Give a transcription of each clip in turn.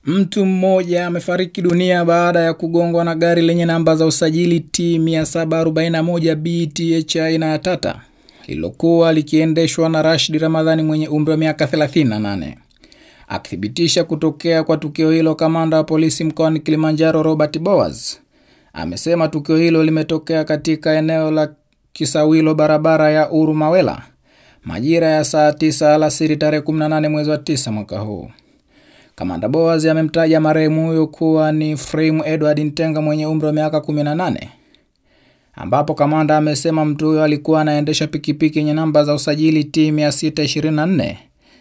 Mtu mmoja amefariki dunia baada ya kugongwa na gari lenye namba za usajili T 741 BTH aina ya Tata lililokuwa likiendeshwa na Rashid Ramadhani mwenye umri wa miaka 38. Akithibitisha kutokea kwa tukio hilo, kamanda wa polisi mkoani Kilimanjaro Robert Bowers amesema tukio hilo limetokea katika eneo la Kisawilo, barabara ya Uru Mawela, majira ya saa 9 alasiri tarehe 18 mwezi wa 9 mwaka huu. Kamanda Boaz amemtaja marehemu huyo kuwa ni Frame Edward Ntenga mwenye umri wa miaka 18, ambapo kamanda amesema mtu huyo alikuwa anaendesha pikipiki yenye namba za usajili T 624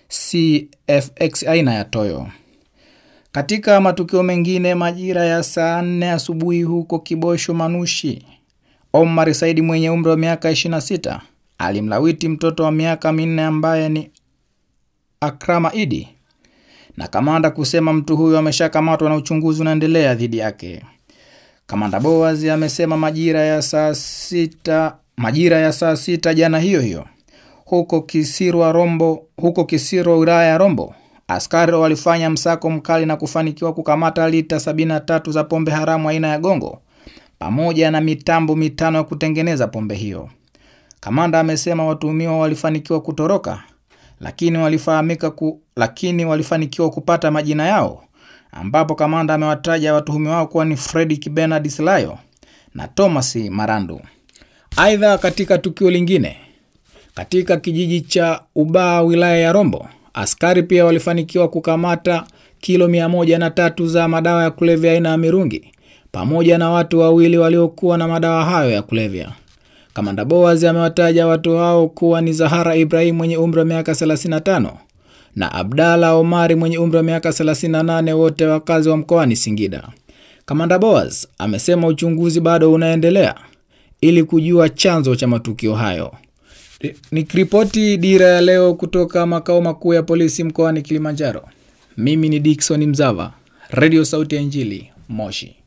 CFX aina ya Toyo. Katika matukio mengine, majira ya saa 4 asubuhi huko Kibosho Manushi, Omar Saidi mwenye umri wa miaka 26 alimlawiti mtoto wa miaka minne ambaye ni Akrama Idi na kamanda kusema mtu huyo ameshakamatwa na uchunguzi unaendelea dhidi yake. Kamanda Boaz amesema majira ya saa sita, majira ya saa sita jana hiyo hiyo huko Kisirwa Rombo, huko Kisirwa wilaya ya Rombo, askari walifanya msako mkali na kufanikiwa kukamata lita 73 za pombe haramu aina ya gongo pamoja na mitambo mitano ya kutengeneza pombe hiyo. Kamanda amesema watuhumiwa walifanikiwa kutoroka lakini walifahamika ku, lakini walifanikiwa kupata majina yao ambapo kamanda amewataja watuhumiwa wao kuwa ni Fredrick Bernard Silayo na Thomas Marandu. Aidha, katika tukio lingine katika kijiji cha Ubaa wilaya ya Rombo, askari pia walifanikiwa kukamata kilo mia moja na tatu za madawa ya kulevya aina ya mirungi pamoja na watu wawili waliokuwa na madawa hayo ya kulevya. Kamanda Boaz amewataja watu hao kuwa ni Zahara Ibrahim mwenye umri wa miaka 35 na Abdalla Omari mwenye umri wa miaka 38, wote wakazi wa mkoani Singida. Kamanda Boaz amesema uchunguzi bado unaendelea ili kujua chanzo cha matukio hayo. Nikiripoti Dira ya Leo kutoka makao makuu ya polisi mkoani Kilimanjaro, mimi ni Dickson Mzava, Radio Sauti ya Injili, Moshi.